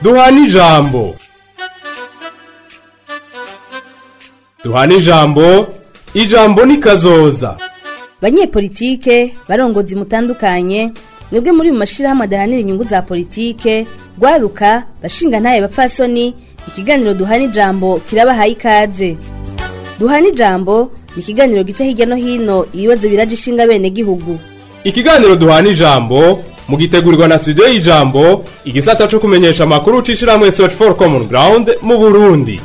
duhana ijambo duhana ijambo ijambo ni kazoza banyepolitike barongozi mutandukanye mwebwe muri mu mashirahamwe adahanira inyungu za politike rwaruka bashinga ntaye bapfasoni ikiganiro duhana ijambo kirabahaye ikaze duhana ijambo ni ikiganiro gica hirya no hino ibibazo biraje ishinga bene gihugu ikiganiro duhana ijambo mugitegurirwa na studio y'ijambo igisata co kumenyesha amakuru c'ishirahamwe search for common ground mu burundi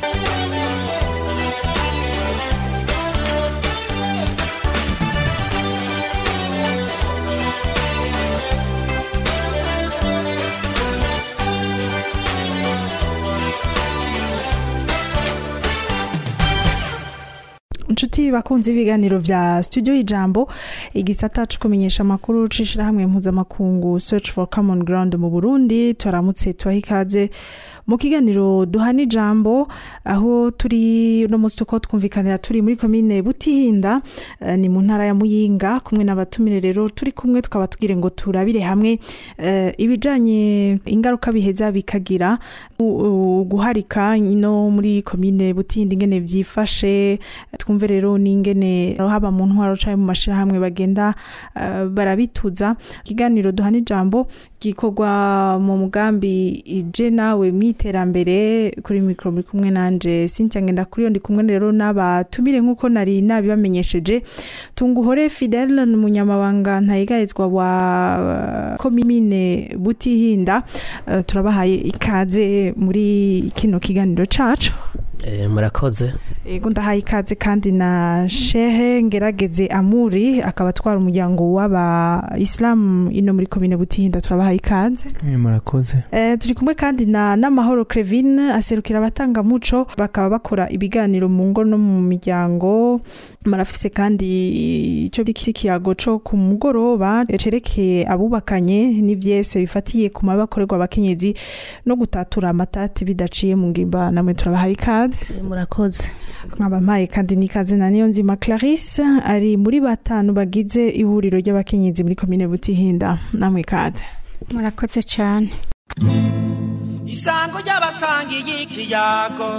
inshuti bakunze ibiganiro vya studio y'ijambo igisata co kumenyesha amakuru c'ishirahamwe mpuzamakungu search for common ground mu burundi turamutse tubaha ikaze mu kiganiro duhana ijambo aho turi uno munsi tuko twumvikanira turi muri komine butihinda eh, ni mu ntara ya muyinga kumwe n'abatumire rero turi kumwe tukaba tugire ngo turabire hamwe eh, ibijanye ingaruka biheza bikagira u- u- guharika no muri komine butihinda ingene vyifashe twumve rero n'ingene haba mu ntwaro canke mu mashirahamwe bagenda eh, barabituza ikiganiro duhana ijambo gikorwa mu mugambi ije nawe mwiterambere kuri mikro muri kumwe nanje Cynthia ngenda kuri yo ndi kumwe rero n'abatumire nkuko nari nabibamenyesheje tunguhore Fidel ni umunyamabanga ntayigayezwa wa eh, komine Butihinda Eh, turabahaye ikaze muri kino kiganiro cacu Eh, murakoze Ego ndahaye ikaze kandi na Shehe Ngerageze Amuri akaba atwara umuryango w'aba Islam ino muri komine Butihinda turabahaye ikaze. Eh, murakoze Eh turi kumwe kandi na Namahoro Crevin aserukira abatanga muco bakaba bakora ibiganiro mu ngo no mu miryango marafise kandi ico bikiri kiyago co ku mugoroba cerekeye abubakanye n'ivyese bifatiye ku mabakorerwa abakenyezi no gutatura amatati bidaciye mu ngimba namwe turabahaye ikaze. murakoze nkabampaye kandi n'ikaze na niyo nzima clarisse ari muri batanu bagize ihuriro ry'abakenyezi muri komine butihinda namwe ikaze murakoze cyane isango ry'abasangiye ikiyago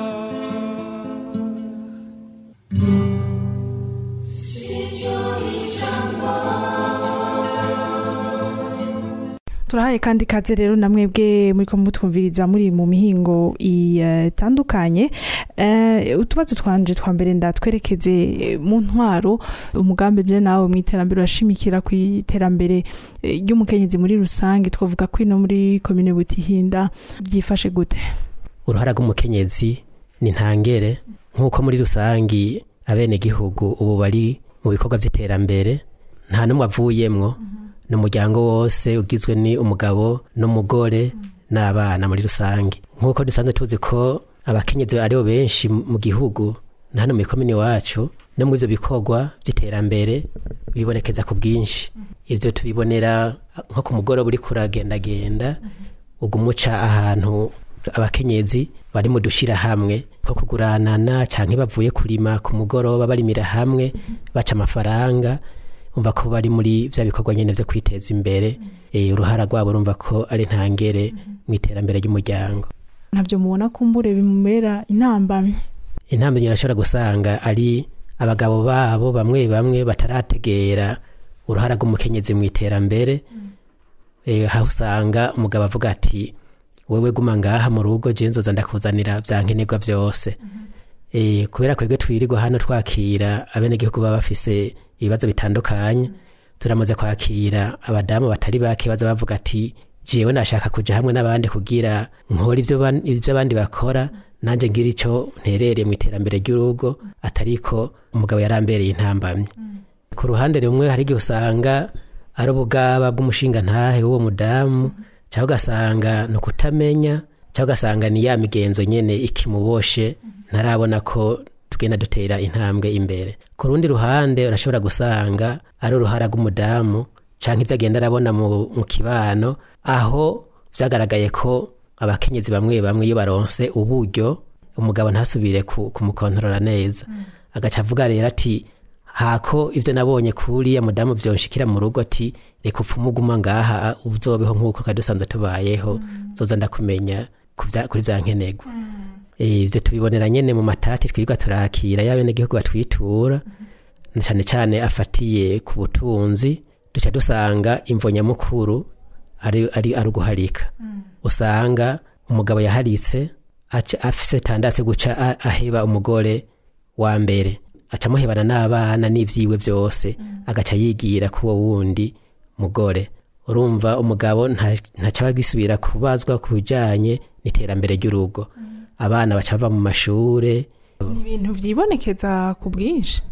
turahaye kandi ikaze rero na mwebwe muri ko mutwumviriza muri mu mihingo itandukanye Eh, utubazo twanje twa mbere ndatwerekeze eh, mu ntwaro umugambi je nawe mu iterambere urashimikira ku iterambere eh, ry'umukenyezi muri rusange twavuga ko ino muri komine butihinda byifashe gute uruhara rw'umukenyezi ni ntangere nk'uko muri rusangi abenegihugu ubu bari mu bikorwa by'iterambere nta n'umwe avuyemwo ni umuryango wose ugizwe ni umugabo n'umugore n'abana muri rusange nk'uko dusanzwe tuzi ko abakenyezi aribo benshi mu gihugu na hano mu ikomini wacu no mu ivyo bikorwa by'iterambere bibonekeza ku bwinshi ivyo tubibonera nko ku mugoroba uri kuragendagenda ugumuca ahantu abakenyezi bari mu dushira hamwe ko kuguranana canke bavuye kurima ku mugoroba barimira hamwe baca amafaranga umva ko bari muri vya bikorwa nyene vyo kwiteza imbere eh, uruhara rwabo urumva ko ari ntangere mu iterambere ry'umuryango ntabyo mubona kumbure bimubera intambamyi intambwe irashobora gusanga ari abagabo babo bamwe bamwe batarategera uruhara rw'umukenyezi mu iterambere eh, aho usanga umugabo avuga ati wewe guma ngaha mu rugo je nzoza ndakuzanira vya nkenerwa vyose eh, kubera kwebwe twirirwa hano twakira abenegihugu baba bafise ibibazo bitandukanye turamaze kwakira abadamu batari bake baza bavuga ati jewe nashaka kuja hamwe n'abandi kugira nkora ivyo ban- ivyo abandi bakora nanje ngira ico nterereye mu iterambere ry'urugo atariko umugabo yarambereye intambamye ku ruhande rumwe hari igihe usanga ari ubugaba bw'umushinga ntahe w'uwo mudamu cyangwa ugasanga ni ukutamenya cyangwa ugasanga ni ya migenzo nyene ikimuboshe ntarabona ko tugenda dutera intambwe imbere ku rundi ruhande urashobora gusanga ari uruhara rw'umudamu canke ivyo agenda arabona mu, mu kibano aho vyagaragaye ko abakenyezi bamwe bamwe iyo baronse uburyo umugabo ntasubire ku- kumukontorora neza agaca avuga rero ati hako ivyo nabonye kuriya mudamu vyonshikira mu rugo ati reka upfume uguma ngaha uzobeho nk'uko twari dusanzwe tubayeho zoza ndakumenya ku vya- kuri vya nkenerwa Eh, ivyo tubibonera nyene mu matati twirirwa turakira y'abenegihugu batwitura na cane cane afatiye ku butunzi duca dusanga imvo nyamukuru ari, ari, ari uguharika usanga umugabo yaharitse aca afise tandase guca a- aheba umugore wa mbere aca amuhebana n'abana n'ivyiwe vyose agaca yigira kuwo wundi mugore urumva umugabo nta- ntacaba gisubira kubazwa ku bijanye n'iterambere ry'urugo abana baca bava mu mashure ni ibintu vyibonekeza ku bwinshi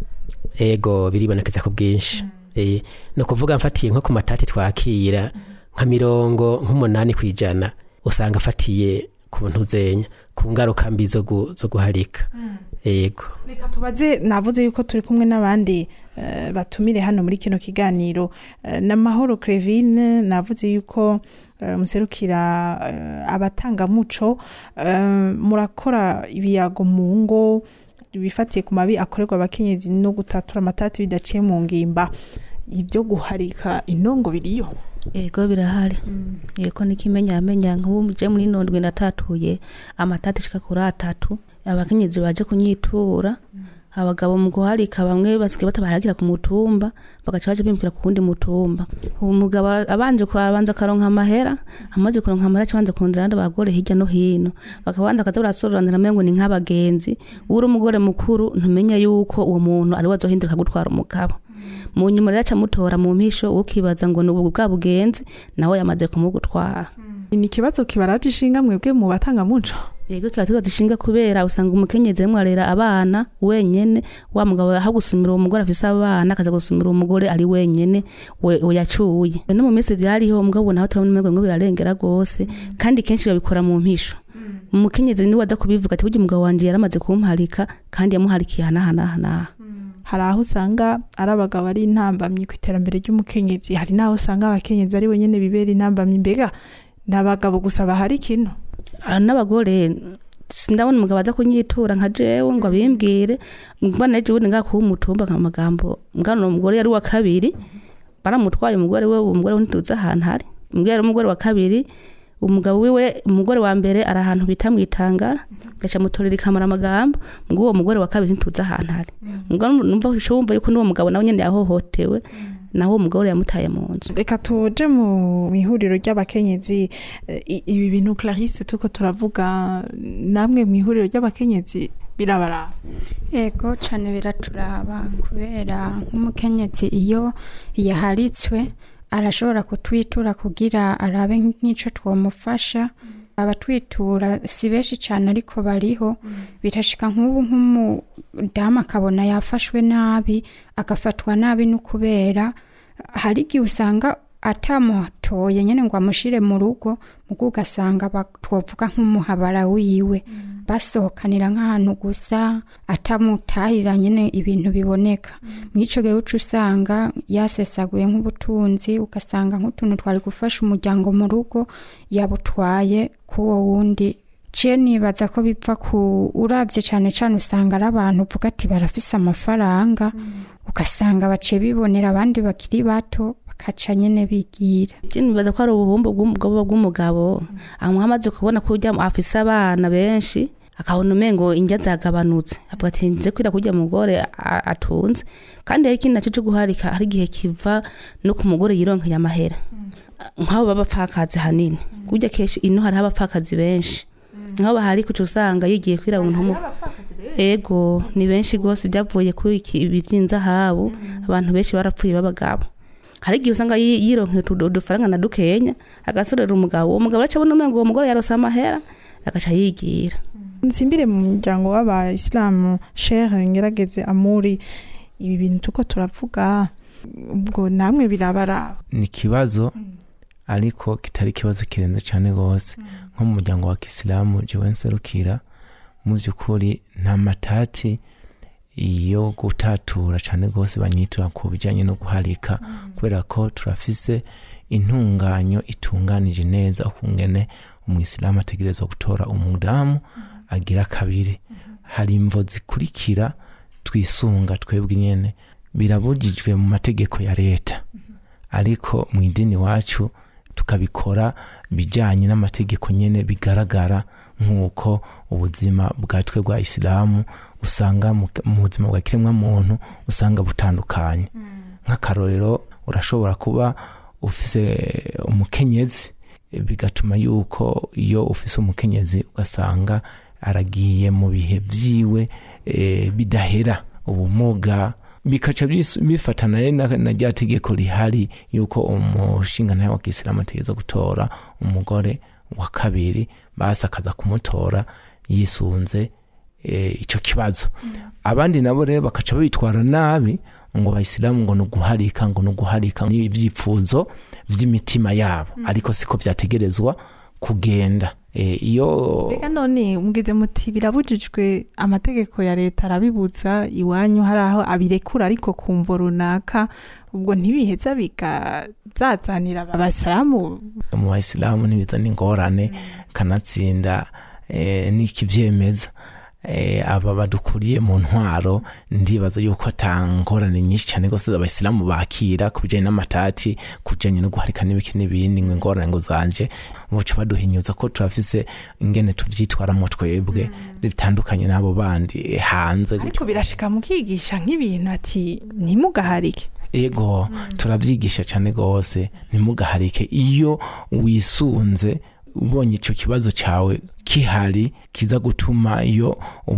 ego biribonekeza ku bwinshi Eh, ni ukuvuga mfatiye nko ku matati twakira nka mirongo nk'umunani ku ijana usanga afatiye ku ntuzenya ku ngaruka mbi zo gu- zo guharika ego reka tubaze navuze yuko turi kumwe n'abandi eh, batumire hano muri kino kiganiro Eh, n'amahoro crevine navuze yuko eh, muserukira eh, abatangamuco eh, murakora ibiyago mu ngo bifatiye ku mabi akorerwa abakenyezi no gutatura amatati bidaciye mu ngimba ibyo guharika intongo biriyo yego birahari yego n'ikimenyamenya nk'ubu je muri nondwe natatuye amatati ashika kuri atatu abakenyezi baje kunyitura abagabo mu guharika bamwe basigaye batabaharagira ku mutumba bagaca baje bimukira ku wundi mutumba uwo mugabo abanje kubanza akaronka amahera amaze kuronka amahera aca abanza kunzira abandi bagore hirya no hino bakabanza akaza barasoranira amengo ni nk'abagenzi uri umugore mukuru ntumenya yuko uwo muntu ari we azohinduka gutwara umugabo mu nyuma rero aca amutora mu mpisho ukibaza ngo ni ubu bwa bugenzi nawe yamaze kumugutwara ni ikibazo kibaraje ishinga mwebwe mu batangamuco yego kiba tuba dushinga kubera usanga umukenyezi arimo arera abana wenyene wa mugabo aho gusumira uwo mugore afise abana akaza gusumira uwo mugore ari wenyene we we yacuye no mu minsi vyariho mugabo naho turabona umengo ngo birarengera gose kandi kenshi babikora mu mpisho umukenyezi niwe aza kubivuga ati burya umugabo wanje yaramaze kumparika kandi yamuharikiye hanahanahanaha hari aho usanga ari abagabo ari intambamyi ku iterambere ry'umukenyezi hari n'aho usanga abakenyezi ari wenyine bibera intambamyi mbega ni abagabo gusa bahari kino Ah, n'abagore sindabona umugabo aza kunyitura nka jewe ngo abimbwire mbona ejo bundi ngaha kuba umutumba nka magambo mbwana uwo mugore yari uwa kabiri baramutwaye umugore we uwo mugore we ntituzi ahantu hari umugore yari umugore wa kabiri umugabo wiwe umugore wa mbere ari ahantu bita mu itanga gaca mutorera ikamara amagambo ngo uwo mugore wa kabiri ntituzi ahantu hari Mbwa numva usho wumva yuko n'uwo mugabo nawe nyene yahohotewe naho uwo mugore yamutaye mu nzu reka tuje mu ihuriro ry'abakenyezi Eh, i- ibi bintu clarisse tuko turavuga namwe mu ihuriro ry'abakenyezi birabaraba ego cyane biraturaba kubera nk'umukenyezi iyo yaharitswe arashobora kutwitura kugira arabe nk'icyo twamufasha abatwitura si benshi cyane ariko bariho birashika nk'ubu nk'umudamu akabona yafashwe nabi agafatwa nabi no kubera hari igihe usanga atamutoye nyine ngo amushyire mu rugo mugo ugasanga ba- twovuga nk'umuhabara wiwe basohokanira nk'ahantu gusa atamutahira nyine ibintu biboneka mw'icyo gihe uca usanga yasesaguye nk'ubutunzi ugasanga nk'utuntu twari gufasha umuryango mu rugo yabutwaye k'uwo wundi ciye nibaza ko bipfa ku urabye cyane cyane usanga ari abantu uvuga ati barafise amafaranga ugasanga baciye bibonera abandi bakiri bato bakaca nyine bigira Je nibaza ko ari ubuhumbu bw'umugabo bw'umugabo amwe amaze kubona ko urya afise abana benshi akabona umengo indya zagabanutse avuga ati nze kwira kurya mugore a- atunze kandi hari ikindi naco co guharika hari igihe kiva no ku mugore yironkeye amahera nk'abo b'abapfakazi hanini kurya kenshi ino hariho abapfakazi benshi nk'abo bahari kuca usanga yigiye kwira umuntu mu ego ni benshi rwose byavuye kuri iki ibi by'inzahabu abantu benshi barapfuye b'abagabo hari igihe usanga yi- yironkeye utu- udufaranga na dukenya agasorera umugabo uwo mugabo araca abona umengo uwo mugore yarose amahera agaca yigira nsimbire mu muryango w'abayisilamu shere ngerageze amuri ibi bintu tuko turavuga ubwo namwe birabaraba ni ikibazo ariko kitari ikibazo kirenze cyane rwose nko mu muryango wa kisilamu jewe nserukira mu by'ukuri nta matati yo gutatura cyane rwose banyitura ku bijyanye no guharika kubera ko turafise intunganyo itunganije neza ukungene umuyisilamu ategerezwa gutora umudamu agira kabiri hari imvo zikurikira twisunga twebwe nyene birabujijwe mu mategeko ya leta ariko mu idini wacu tukabikora bijyanye n'amategeko nyine bigaragara nk'uko ubuzima bwa twe bwa isilamu usanga mu mu buzima bwa kiremwamuntu usanga butandukanye nk'akarorero urashobora kuba ufise umukenyezi bigatuma yuko iyo ufise umukenyezi ugasanga aragiye mu bihe byiwe eh, bidahera ubumuga bikaca bis- bifatana rero na- na rya tegeko rihari yuko umushinga nawe wa kisilamu ategereza gutora umugore wa kabiri basi akaza kumutora yisunze eh, ico kibazo abandi nabo rero bakaca bitwara nabi ngo abayisilamu ngo ni uguharika ngo ni uguharika ni ibyifuzo by'imitima yabo ariko siko byategerezwa kugenda Eh, iyo Mbega none mugize muti birabujijwe amategeko ya leta arabibuza iwanyu hari aho abirekura ariko kumvo runaka ubwo ntibiheza bikazazanira abasiramu mu bayisilamu ntibizana ingorane kanatsinda eh, n'ikibyemeza eh, aba badukuriye mu ntwaro ndibaza yuko atangorane nyinshi cyane rwose abayisilamu bakira ku bijyanye n'amatati ku bijyanye no guharika n'ibiki n'ibindi ngo ingorane ngo zanje buca baduhinyuza ko turafise ingene tuvyitwaramo twebwe bitandukanye n'abo bandi eh, hanze ariko birashika mukigisha nk'ibintu ati ntimugaharike ego turabyigisha cyane rwose ntimugaharike iyo wisunze ubonye icyo kibazo cyawe kihari kiza gutuma iyo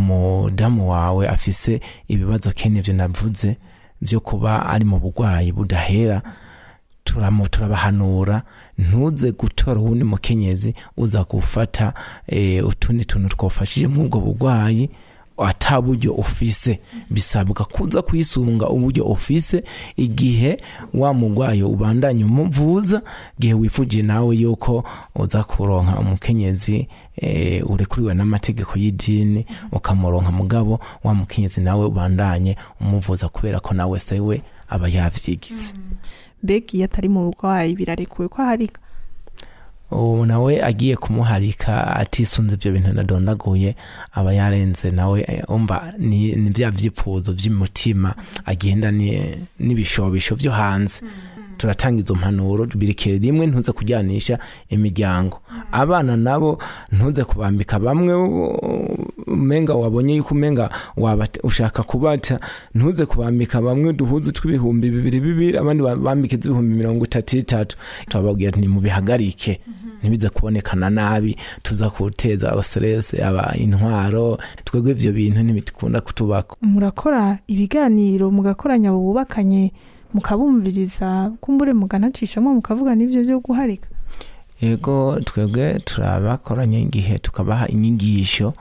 umudamu wawe afise ibibazo kene ibyo navuze byo kuba ari mu burwayi budahera turamu turabahanura ntuze gutora uwundi mukenyezi uza gufata eh, utundi tuntu twafashije nk'ubwo burwayi ata buryo ufise bisabwa kuza kwisunga uburyo ufise igihe wa murwayi ubandanya umuvuza igihe wifujiye nawe yuko uza kuronka umukenyezi eh, urekuriwe n'amategeko y'idini ukamuronka mugabo wa mukenyezi nawe ubandanye umuvuza kubera ko nawe se we aba yavyigize mbega iyo atari mu burwayi birarekuwe ko aharika ubu nawe agiye kumuharika atisunze ibyo bintu nadondaguye aba yarenze nawe eh, umva ni, ni bya byifuzo by'umutima agenda ni- n'ibishobisho byo hanze turatanga izo mpanuro birikere rimwe ntuze kujyanisha imiryango abana nabo ntuze kubambika bamwe u- umenga wabonye yuko umenga wabata- ushaka kubata ntuze kubambika bamwe duhuze tw'ibihumbi bibiri bibiri abandi bambike z'ibihumbi mirongo itatu itatu turababwira ati nimubihagarike ntibize kubonekana nabi tuza guteza stress aba intwaro twebwe ivyo bintu ntibikunda kutubako murakora ibiganiro mugakoranya abo bubakanye mukabumviriza kumbure mukanacishamo mukavuga n'ibyo byo guharika yego twebwe turabakoranya igihe tukabaha inyigisho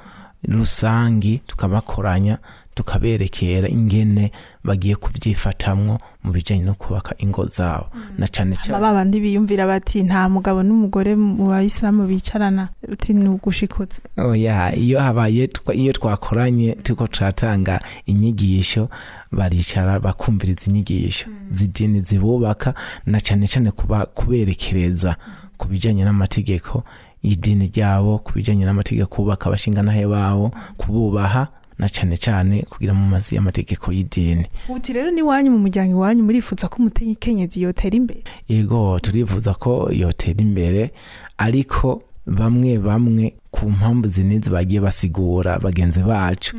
rusangi tukabakoranya tukaberekera ingene bagiye kubyifatamwo mu bijyanye no kubaka ingo zabo na cane Hama cane ba bandi biyumvira bati nta mugabo n'umugore mu bayisilamu bicarana uti ni ugushikuza oya iyo habaye twa- iyo twakoranye turiko turatanga inyigisho baricara bakumviriza inyigisho zidini zibubaka na cane cane kuba kuberekereza ku bijanye n'amategeko y'idini ryabo ku bijanye n'amategeko kubaka abashinganahe babo kububaha na cane cane kugira mu mazi y'amategeko y'idini uti rero n'iwanyu mu muryango iwanyu murifuza ko umukenyezi yotera imbere yego turifuza ko yotera imbere ariko bamwe bamwe ku mpamvu zinizi bagiye basigura bagenzi bacu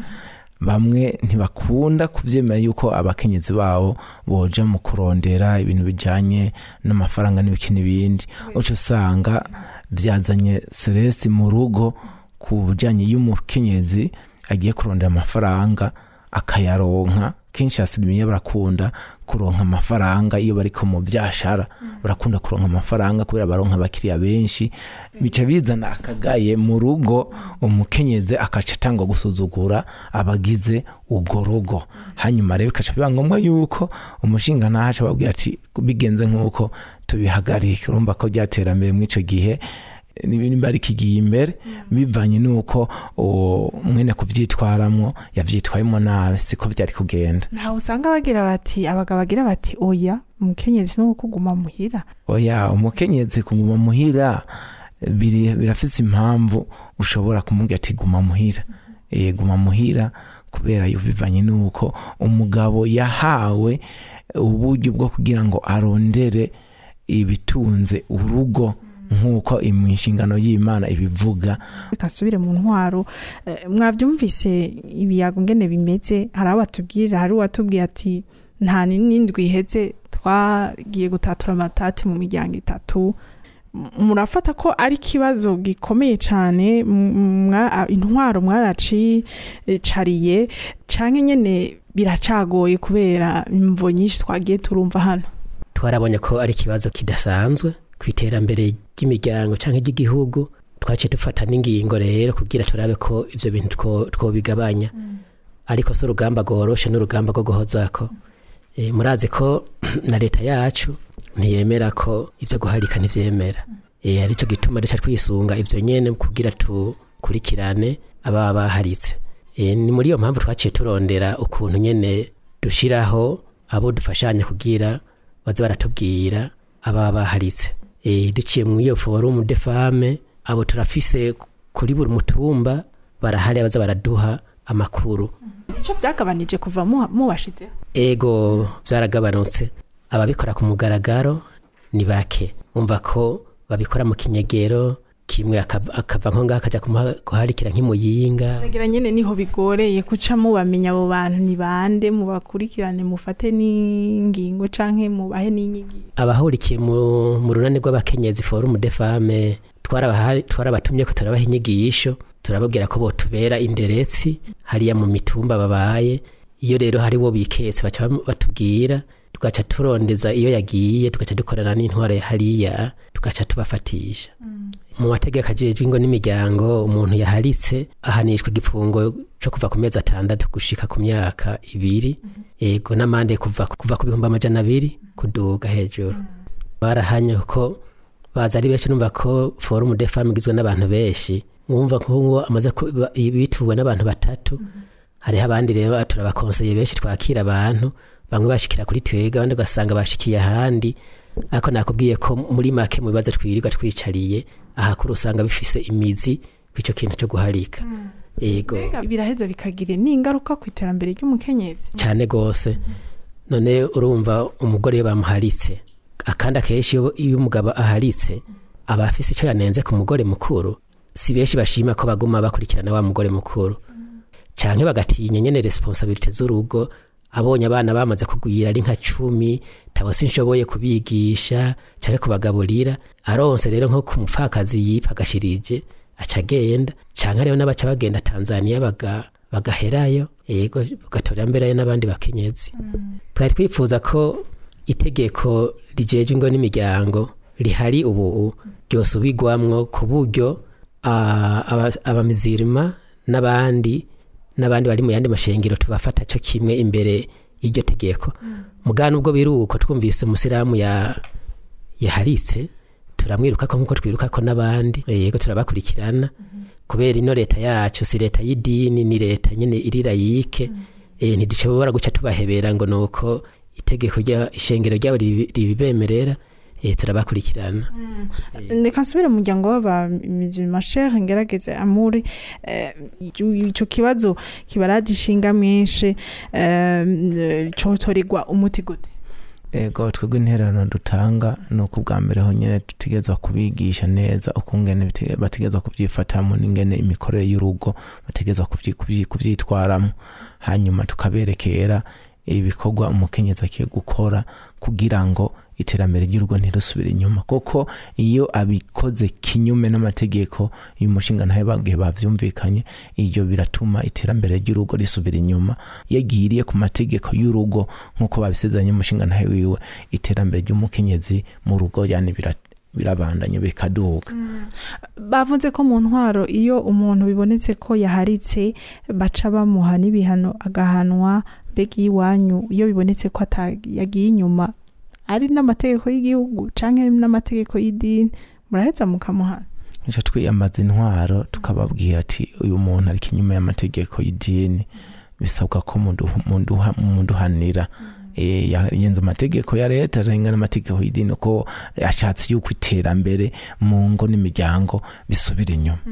bamwe ntibakunda kubyemera yuko abakenyezi babo boja mu kurondera ibintu bijanye n'amafaranga n'ibiki n'ibindi uca usanga byazanye seresi mu rugo ku bijanye y'umukenyezi agiye kurondera amafaranga akayaronka kenshi hasiriye barakunda kuronka amafaranga iyo bariko mu byashara barakunda kuronka amafaranga kubera baronka abakiriya benshi bica bizana akagaye mu rugo umukenyezi akaca atangwa gusuzugura abagize urwo rugo hanyuma rero bikaca biba ngombwa yuko umushinga ntahaca ababwira ati bigenze nk'uko tubihagarike urumva ko byaterambere muri icyo gihe nimba ari kigiye imbere bivanye n'uko uwo mwene kubyitwaramo yabyitwayemo nabi siko byari kugenda ntawe usanga bagira bati abagabo bagira bati oya umukenyezi ni kuguma muhira oya umukenyezi kuguma muhira biri- birafise impamvu ushobora kumubwira ati guma muhira Eh, guma muhira kubera yo bivanye n'uko umugabo yahawe uburyo bwo kugira ngo arondere ibitunze urugo nk'uko mu nshingano y'imana ibivuga kasubire mu ntwaro eh, mwabyumvise ibiyago ngene bimeze hari abo batubwira hari uwatubwiye ati nta n'indwi iheze twagiye gutatura amatati mu miryango itatu M- murafata ko ari ikibazo gikomeye cyane m- mwa- intwaro mwaracicariye canke nyene biracagoye kubera imvo nyinshi twagiye turumva hano twarabonye ko ari ikibazo kidasanzwe ku iterambere ry'imiryango cyangwa ry'igihugu twaciye dufata n'ingingo rero kugira turabe ko ibyo bintu two- twobigabanya ariko si urugamba rworoshe n'urugamba rwo guhozako Eh, murazi ko na leta yacu ntiyemera ko ibyo guharika ntibyemera Eh, aricyo gituma duca twisunga ibyo nyene kugira tukurikirane ababa baharitse Eh, ni muri iyo mpamvu twaciye turondera ukuntu nyene dushiraho abo dufashanya kugira baze baratubwira ababa baharitse Eh, duciye mu iyo forumu de fame abo turafise kuri buri mutumba barahari abaza baraduha amakuru icyo byagabanije kuva mu- mubashizeho ego byaragabanutse ababikora ku mugaragaro ni bake umva ko babikora mu kinyegero kimwe akava akava nko ngaho akajya kumuha- kuharikira nk'imuyinga Nagira nyene niho bigoreye kuca mubamenya abo bantu ni bande mubakurikirane mufate n'ingingo canke mubahe n'inyigisho abahurikiye mu, mu runani rw'abakenyezi forumu de fame twarabaha- twarabatumye ko turabaha inyigisho turababwira ko botubera inderetsi hariya mu mitumba babaye iyo rero hari wo biketse baca bam- batubwira tugaca turondeza iyo yagiye tugaca dukorana n'intwaro ya hariya tugaca tubafatisha mu mategeko ajejwe ingo n'imiryango umuntu yaharitse ahanishwa igifungo cyo kuva ku mezi atandatu gushika ku myaka ibiri ego n'amande kuva kuva ku bihumbi amajana abiri kuduga hejuru barahanye ko baza ari benshi numva ko forumu de femme igizwe n'abantu benshi mwumva ko ngo amaze kuba- bituwe n'abantu batatu hariho abandi rero turabakonseye benshi twakira abantu bamwe bashikira kuri twega abandi ugasanga bashikiye ahandi ariko nakubwiye ko muri make mu bibazo twirirwa twicariye ahakuru usanga bifise imizi kw'icyo kintu cyo guharika ego biraheza bikagira n'ingaruka ku iterambere ry'umukenyezi cyane rwose none urumva umugore iyo bamuharitse akandi akenshi iyo- iyo umugabo aharitse aba afise icyo yanenze ku mugore mukuru si benshi bashima ko baguma bakurikirana wa mugore mukuru cyane bagatinya nyene responsabilite z'urugo abonye abana bamaze kugwira ari nka cumi tabo sinshoboye kubigisha cyangwa kubagaburira aronse rero nko ku mupfakazi yipfa agashirije aca agenda cyangwa rero n'abaca bagenda tanzaniya baga bagaherayo yego bagatorera mberayo n'abandi bakenyezi twari twifuza ko itegeko rijeje ingo n'imiryango rihari ubu ryosubigwamwo ku buryo ah, aba- abamizirima n'abandi n'abandi bari mu yandi mashengero tubafata cyo kimwe imbere y'iryo tegeko mugana ubwo biri uko twumvise umusiramu ya yaharitse turamwirukako nk'uko twirukako n'abandi yego turabakurikirana kubera ino leta yacu si leta y'idini ni leta nyine irira yike eh, ntidushobora guca tubahebera ngo nuko itegeko rya ishengero ryabo ribi- ribibemerera eh, turabakurikirana reka nsubire mu muryango w'abamizima shere ngerageze amuri eh, ico kibazo kibaraje ishinga menshi eh, cotorigwa umuti gute ego twebwe intererano dutanga ni uko ubwa mbere honyine dutegerezwa kubigisha neza ukungene bite- bategerezwa kubyifatamo n'ingene imikorere y'urugo bategerezwa kubyi- kubyi- kubyitwaramo hanyuma tukaberekera ibikorwa umukenyezi akwiye gukora kugira ngo iterambere ry'urugo ntirusubire inyuma kuko iyo abikoze kinyume n'amategeko uyu mushinga ntayo bagiye bavyumvikanye ibyo biratuma iterambere ry'urugo risubira inyuma iyo agiriye ku mategeko y'urugo nk'uko babisezeranye umushinga ntayo wiwe iterambere ry'umukenyezi mu rugo yani bira- birabandanya bikaduga bavuze ko mu ntwaro iyo umuntu bibonetse ko yaharitse baca bamuha n'ibihano agahanwa mbega iwanyu iyo bibonetse ko ata- yagiye inyuma ari n'amategeko y'igihugu canke n'amategeko y'idini muraheza mukamuhana nicyo twiyambaza intwaro tukababwira ati uyu muntu ari inyuma y'amategeko y'idini bisabwa ko muduha- muduha- muduhanira Eh, ya- yenze amategeko ya leta arenga n'amategeko y'idini ko ashatse yuko iterambere mu ngo n'imiryango bisubira inyuma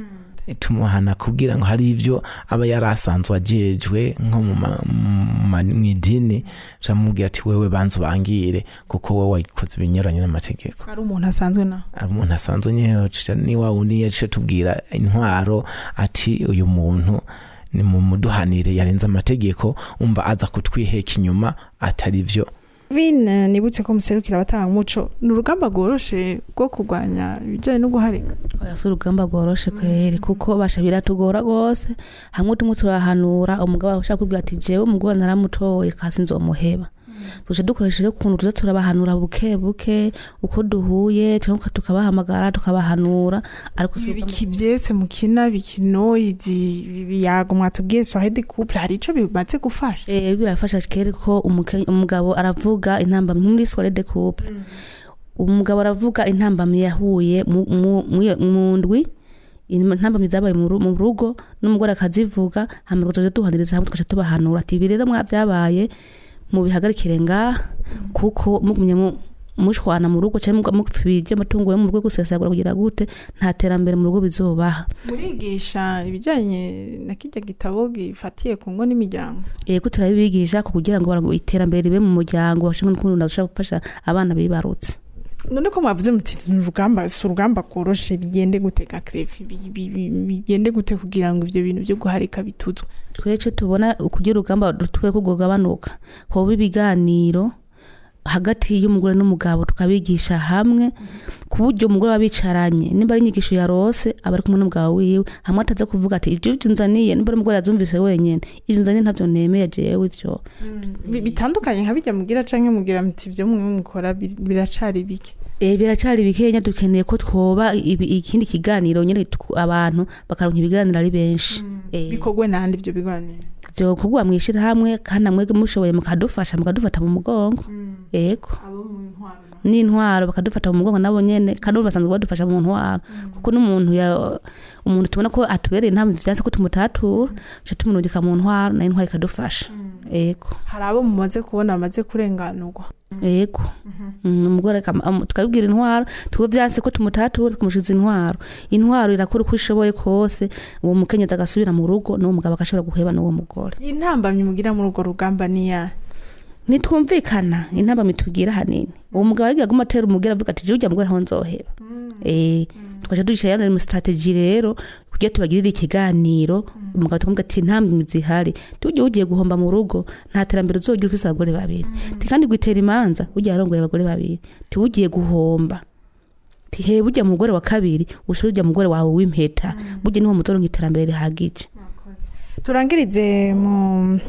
tumuhana kugira ngo hari ibyo aba yari asanzwe ajejwe nko mu ma- mu ma- mu idini camubwira ati wewe banza ubangire kuko wowe wayikoze ibinyuranye n'amategeko ari umuntu asanzwe na ari umuntu asanzwe nyine ni wa wundi yaciye tubwira intwaro ati uyu muntu ni mu muduhanire yarenze amategeko umva aza kutwiheka inyuma atari byo vine nibutse ko muserukira abatanga umuco ni urugamba rworoshe rwo kurwanya ibijyanye no guharika oya si urugamba rworoshe kweri kuko basha biratugora rwose hamwe tumwe turahanura umugabo ushaka kubwira ati jewe umugabo naramutoye kasi nzomuheba tuje dukoresha rero ukuntu tuza turabahanura buke buke uko duhuye cyangwa tukabahamagara tukabahanura ariko si urugamba- ibiki byese mukina bikino izi biyago mwatubwiye swahedi couple hari ico bimaze gufasha Eh, birafasha kere ko umuke- umugabo aravuga intambamyi muri soirée de couple umugabo aravuga intambamyi yahuye mu- mu- mu- mu ndwi intambamyi zabaye mu ru- mu rugo n'umugore akazivuga hama tukaja duhaniriza hamwe tukaja tubahanura ati ibi rero mwa byabaye mubihagarikire ngaha kuko mugumye mu mushwana mu rugo cyangwa mupfibije amatungo yo mu rugo gusesagura kugira gute nta terambere mu rugo bizobaha murigisha ibijyanye na kijya gitabo gifatiye ku ngo n'imiryango yego turabibigisha ku kugira ngo bara- iterambere ribe mu muryango bashobore n'ukuntu bashobora gufasha abana bibarutse none ko mwavuze muti ni urugamba si urugamba rworoshe bigende gute ka krefi Bi- bi- bi- bigende gute kugira ngo ibyo bintu byo guharika bituzwe twece tubona kugira urugamba rutwe ko rwogabanuka hoba ibiganiro hagati y'umugore n'umugabo tukabigisha hamwe ku buryo umugore aba bicaranye nimba ari inyigisho yarose aba ari kumwe n'umugabo wiwe hamwe ataza kuvuga ati ibyo byo nzaniye nimba ari umugore yazumvise wenyine ibyo nzaniye ntabyo nemeye jewe ivyo Bi- bitandukanye nka bijya mugira canke mugira muti ibyo mwe mukora bi- biracari bike Eh, biracari bikenya dukeneye ko twoba ibi- ikindi kiganiro nyine tuku- abantu bakaronka ibiganiro ari benshi Eh. bikorwe nande ibyo biganiro byo kugwa mwishira hamwe kandi namwe mushoboye mukadufasha mukadufata mu mugongo yego abo mu ntwaro na- n'intwaro bakadufata mu mugongo nabo nyene kandi ubu basanzwe badufasha mu ntwaro kuko n'umuntu ya umuntu tubona ko atubereye nta vyanse ko tumutatura cyo tumunurika mu ntwaro nayo intwaro ikadufasha yego hari abo mumaze kubona bamaze kurenganurwa yego Mm, umugore akama- am- tukabibwira intwaro tuko vyanse ko tumutatura tukamushiza intwaro intwaro irakora uko ishoboye kose uwo mukenyezi agasubira mu rugo n'uwo mugabo agashobora guheba n'uwo mugore intambamyi mugira muri urwo rugamba niya nitwumvikana intambamyi tugira hanini uwo mugabo ariga aguma atera umugera avuga ati jya mugore aho nzoheba eh tukaca dushira yana mu strategy rero kugira tubagirire ikiganiro umugabo tukamubwira ati intambwe zihari tujye ugiye guhomba mu rugo nta terambere uzogira ufise abagore babiri ti kandi gwitera imanza ugiye arongoye abagore babiri ti ugiye guhomba ti he burya mugore wa kabiri ushobora ujya mugore wawe w'impeta burya niwo muzoronka iterambere rihagije turangirize mu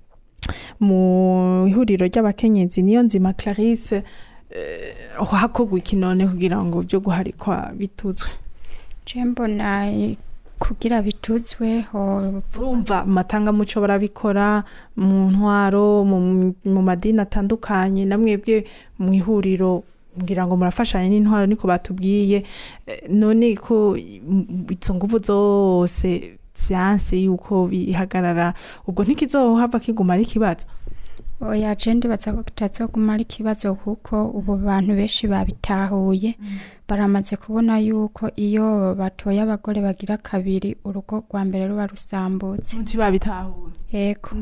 mu ihuriro ry'abakenyezi niyo nzima clarisse eh, hakorwa iki none kugira ngo byo guharikwa bituzwe je mbona eh, kugira bituzwe ho urumva mu matangamuco barabikora mu ntwaro mu mu madini atandukanye namwebwe mu ihuriro ngira ngo murafashanya n'intwaro niko batubwiye Eh, none ko mm, izo nguvu zose vyanse yuko bihagarara ubwo ntikizohava kiguma ari ikibazo oya je ndibaza ko kitazoguma ari ikibazo kuko ubu bantu benshi babitahuye baramaze kubona yuko iyo batoye abagore bagira kabiri urugo rwa mbere ruba rusambutse muti babitahuye yego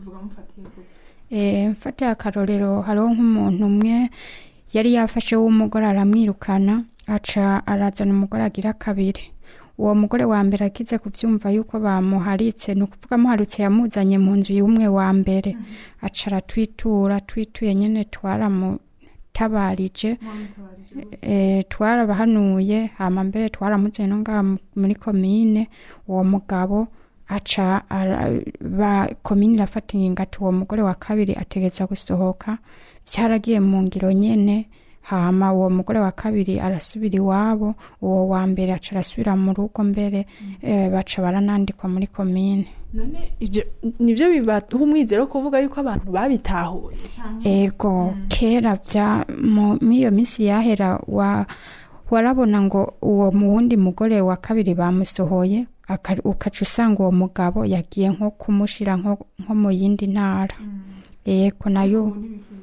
Eh, mfatiye akarorero hariho nk'umuntu umwe yari yafashe w'umugore aramwirukana aca arazana umugore agira kabiri uwo mugore wa mbere akize kubyumva yuko bamuharitse ni ukuvuga amuharitse yamuzanye mu nzu y'umwe wa mbere aca aratwitura twituye nyine twaramutabarije eh, twarabahanuye hama mbere twaramuzanye no ngaha mu- muri komine uwo mugabo aca ara- ba komine irafata ingingo ati uwo mugore wa kabiri ategereza gusohoka byaragiye mu ngiro nyene hama uwo mugore wa kabiri arasubira iwabo uwo wa mbere aca arasubira mu rugo mbere eh, baca baranandikwa muri komine none ibyo nibyo bibaha umwizero wo kuvuga yuko abantu babitahuye ego kera bya mu iyo minsi yahera wa warabona ngo uwo mu wundi mugore wa kabiri bamusohoye aka- ukaca usanga uwo mugabo yagiye nko kumushira nko nko mu yindi ntara ego nayo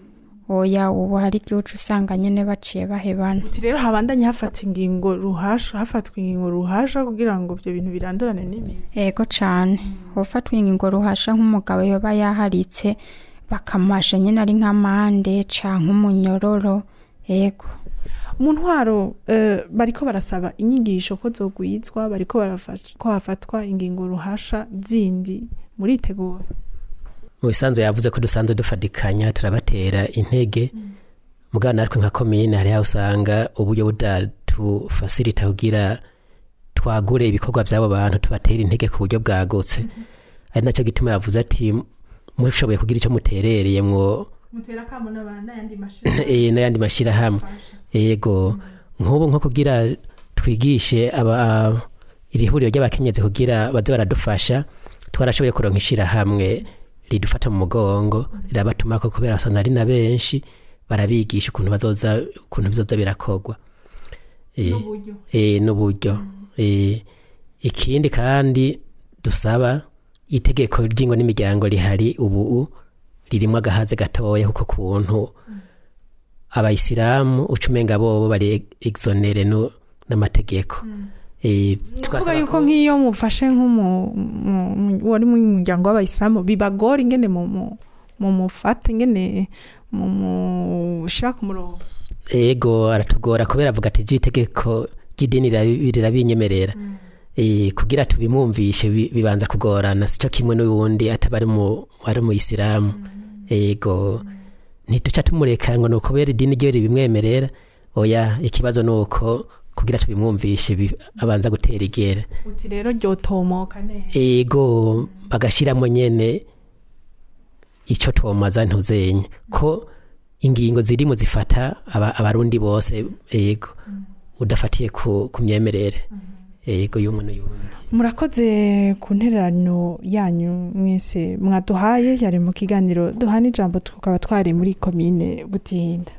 oya ubu hari igihe uca usanga nyene baciye bahebana uti rero habandanye hafata ingingo ruhasha hafatwa ingingo ruhasha kugira ngo ivyo bintu birandurane n'imizi ego cane ufatwa ingingo ruhasha nk'umugabo yoba yaharitse bakamasha nyene ari nk'amande canke umunyororo ego mu ntwaro eh, bariko barasaba inyigisho ko zogwizwa bariko barafasha ko hafatwa ingingo ruhasha zindi muritegura mu bisanzwe yavuze ko dusanzwe dufatikanya turabatera intege mugabo natwe nka komine hari aho usanga uburyo budatufasirita kugira twagure ibikorwa by'abo bantu tubatera intege ku buryo bwagutse ari nacyo gituma yavuze ati mushoboye kugira icyo muterereye mwo mutera kamo n'ayandi eh, n'ayandi mashyirahamwe yego nk'ubu nko kugira twigishe aba iri huriro ry'abakenyezi kugira baze baradufasha twarashoboye kuronka ishyirahamwe ridufata mu mugongo rirabatuma ko kubera basanze ari na benshi barabigisha ukuntu bazoza ukuntu bizoza birakogwa Eh, N'uburyo. eh, n'uburyo Eh, ikindi kandi dusaba itegeko ry'ingo n'imiryango rihari ubu ririmo agahaze gatoya kuko kuntu abayisilamu uca umenga bobo bari exonere no- n'amategeko Eh, kuvuga twasaba yuko ko- nk'iyo mufashe nk'umu- mu- mu- wari mu muryango w'abayisilamu bibagora ingene mu- mu- mumufata ingene mumushyira ku murongo ego aratugora kubera avuga ati itegeko ry'idini rirabi- rirabinyemerera Eh, kugira tubimwumvishe bi- bibanza kugorana sico kimwe n'uwundi ataba ari mu ari mu isilamu ego ntituca tumureka ngo ni ukubera idini ryo ribimwemerera oya ikibazo ni uko kugira tubimwumvishe bi- abanza gutera igere uti rero ryotomoka neza ego bagashyiramo nyene icyo twomaza ntuzenya ko ingingo zirimo zifata aba- abarundi bose ego udafatiye ku, ku myemerere ego y'umwe n'uyundi murakoze ku ntererano yanyu mwese mwaduhaye yari mu kiganiro duhana ijambo tukaba twari muri komine butinda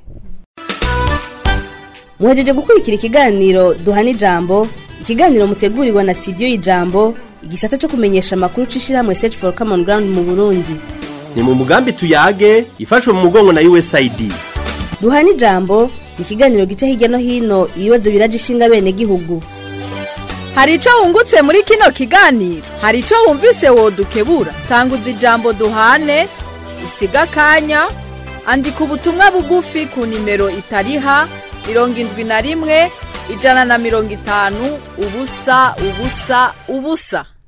muhejeje gukurikira ikiganiro duhana ijambo ikiganiro mutegurirwa na studio y'ijambo igisata cyo kumenyesha amakuru c'ishirahamwe search for common ground mu burundi ni mu mugambi tuyage ifashwe mu mugongo na usaid duhana ijambo ni ikiganiro gica hirya no hino ibibazo biraje ishinga bene gihugu hari icyo wungutse muri kino kiganiro hari icyo wumvise wodukebura tanguza ijambo duhane usiga akanya andika ubutumwa bugufi ku nimero itariha mirongo indwi na rimwe ijana na mirongo itanu ubusa ubusa ubusa